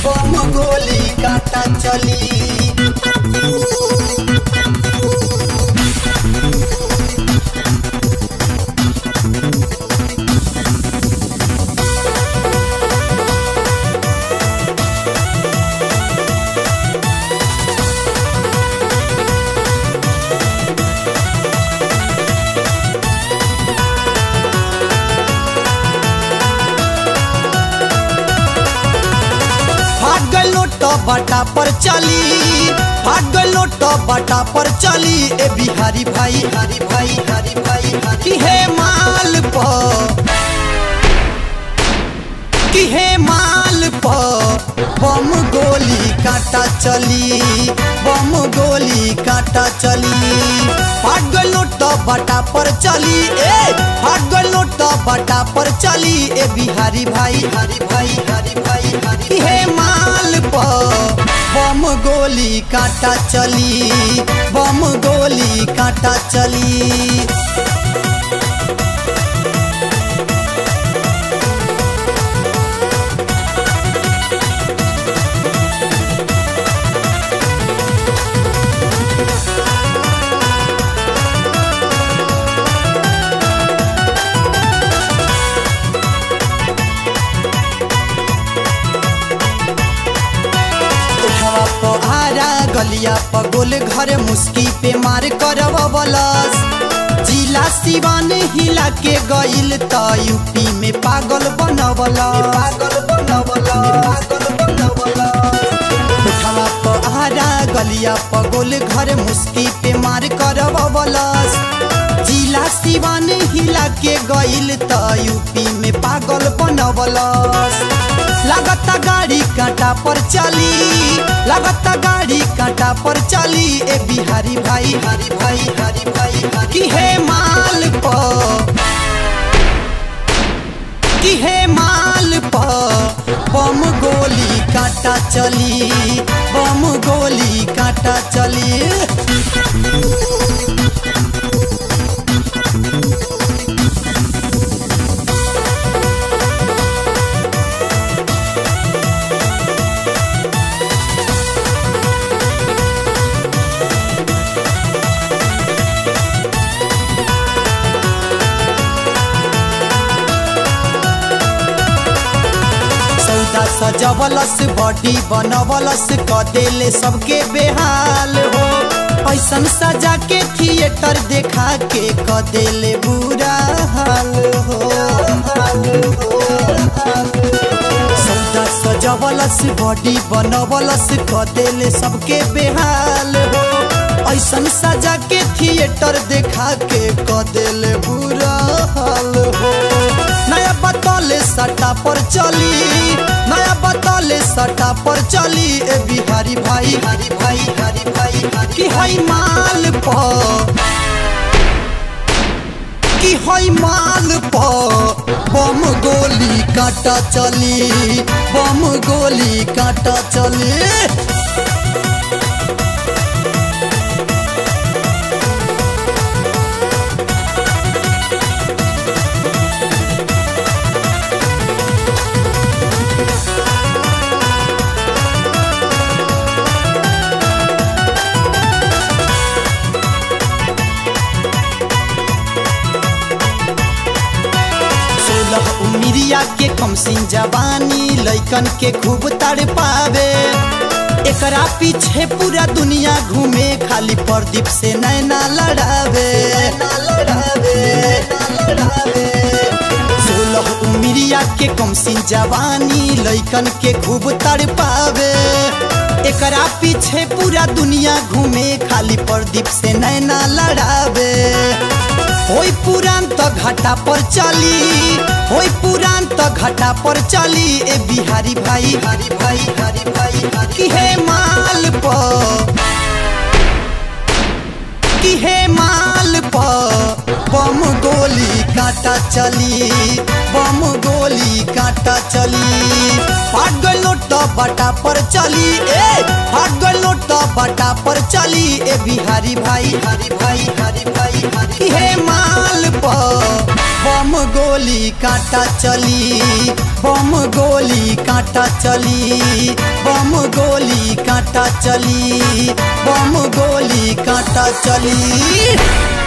बम गोली काटा चली भाग गलो तो बटा पर चली भाग गलो तो बटा पर चली ए बिहारी भाई हरी भाई हरी भाई हरी हे माल पर कि हे माल पर बम गोली काटा चली बम गोली काटा चली भाग गलो तो बटा पर चली ए भाग गलो तो बटा पर चली ए बिहारी भाई हरी भाई हरी भाई हरी हे माल पर बम गोली काटा चली बम गोली काटा चली उठवा पहाड़ा गलिया पर गोल घर मुस्की पे मार करवलस जिला सिवान हिला के गइल त यूपी में पागल बनवल पागल बनवल पागल बनवल उठवा पहाड़ा गलिया पर गोल घर मुस्की पे मार करवलस जिला सिवान हिला के गइल त यूपी में पागल बनवलस लागता गाड़ी कांटा पर चली लागता गाड़ी कांटा पर चली ए बिहारी भाई हरी भाई हरी भाई हरी कि हे माल पर कि हे माल पर बम गोली काटा चली बम गोली काटा चली सौदा सजवलस बॉडी बनवलस क देले सबके बेहाल हो ऐसन सजा के थिएटर देखा के क देले बुरा हाल हो सौदा सजवलस बॉडी बनवलस क देले सबके बेहाल हो ऐसन सजा के थिएटर देखा के क देले बुरा हाल हो नया बतौले सटा पर चली नया बतौले सटा पर चली ए बिहारी भाई हरी भाई हरी भाई हरी कि हई माल पर कि हई माल पर बम गोली काटा चली बम गोली काटा चली सोलह उमिरिया के कमसिन जवानी लैकन के खूब तड़ पावे एकरा पीछे पूरा दुनिया घूमे खाली प्रदीप से नैना लड़ावे सोलह उमिरिया के कमसिन जवानी लैकन के खूब तड़ पावे एकरा पीछे पूरा दुनिया घूमे खाली प्रदीप से नैना लड़ावे होई पुरान त घाटा पर चली होई पुरान त घाटा पर चली ए बिहारी भाई हरी भाई हरी भाई हरी कि हे माल पर कि हे माल पर बम गोली काटा चली बम गोली काटा चली फाट गलो तो बटा पर चली ए फाट गलो तो बटा पर चली ए बिहारी भाई हरी भाई हरी भाई हरी हे माल पर बम गोली कांटा चली बम गोली कांटा चली बम गोली कांटा चली बम गोली कांटा चली